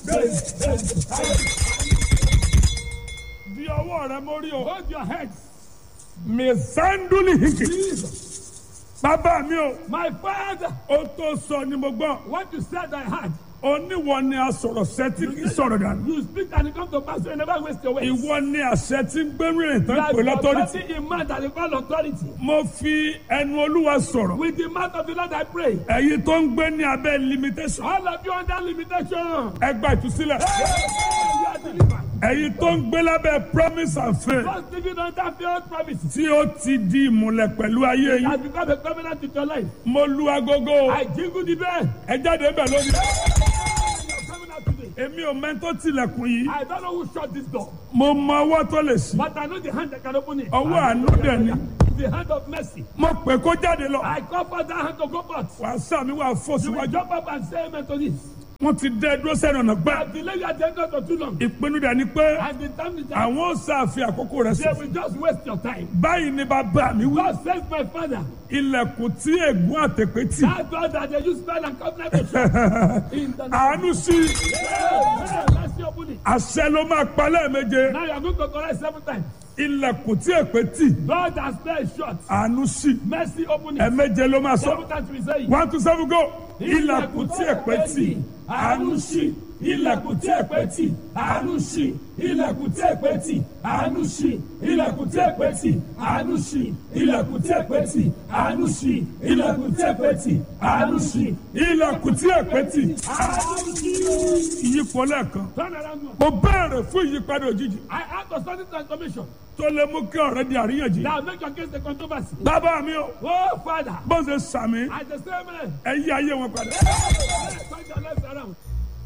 di ọwọ́ rẹ mórí o. Hold your heads. mẹsàndúlì hìkì. bàbá mi o. My father, ó tó sọ ni mo gbọ́. what you said I heard. oníwọ ni a sọ̀rọ̀ sẹ́tí kì í sọ̀rọ̀ dànù. You speak and it comes to pass. You never waste your words. ìwọ ni àṣẹ tí ń gbẹ́rù rìn tán Like pè lọ́tọ́rìtì. authority in man that they call authority. mo fi ẹnu olúwa sọ̀rọ̀. With the mouth of the Lord I pray. ẹ̀yin tó ń gbé ní abẹ́ limitation. All of you under limitation. ẹ gba ìtúsílẹ̀. You are delivered. ẹ̀yin tó ń gbé lábẹ́ promise and faith. Just living under failed promises. tí ó ti di ìmùlẹ̀ pẹ̀lú ayé yín. Has become a covenant with your life. mo lu agogo. I jingle the bell. ẹ jáde bẹ̀ lónìí. You are coming out today. èmi ò mẹ́tọ́ tilẹ̀kùn yìí. I don't know who shut this door. mo mọ ọwọ́ tó lè sí. But I know the hand that can open it. ọwọ́ àánú dẹ̀ ni. The hand of mercy. mo pè kó jáde lọ. I call for that hand to go forth. wàá sàmì wàá fò You will síwájú. jump up and say amen to this. wọ́n ti dẹ́ dúró sẹ́nu ọ̀nà gbẹ́. I've delayed your agenda for too long. ìpinnu dẹ̀ ni pé And the time is up. àwọn ò sàfihàn àkókò rẹ̀ They sí. will just waste your time. báyìí ni bàbá mi wí. God says, my father, ilẹ̀kùn tí ègún àtẹ̀pẹ́ tì. that door that they use spell and covenant to shut. In the name àánú sí of Let's see open it. àṣẹ ló máa pa lẹ́ẹ̀méje. Now you are going to correct seven times. ilẹ̀kùn tí èpè tì. God has spell is shut. àánú sí Mercy open it. ẹ̀ẹ̀méje ló máa sọ. Seven times we say it. one two seven go. ilẹ̀kùn tí èpè tì. àánú ṣí ilẹ̀kùn tí èpè tì àánú ṣí ilẹ̀kùn tí èpè tì àánú ṣí ilẹ̀kùn tí èpè tì àánú ṣí ilẹ̀kùn tí èpè tì àánú ṣí ilẹ̀kùn tí èpè tì àánú ṣí ilẹ̀kùn tí èpè tì. àánú ṣí. ìyípo lẹ́ẹ̀kan. Turn around now. mo béèrè fún ìyípadà òjijì I ask for sudden transformation. tó lè mú kí ọ̀rẹ́ di àríyànjiyàn. Now make your case the controversy. bàbá mi o Oh Father, bó ṣe sàmì I just say amen. ẹ yí ayé wọn padà. Turn your lives around.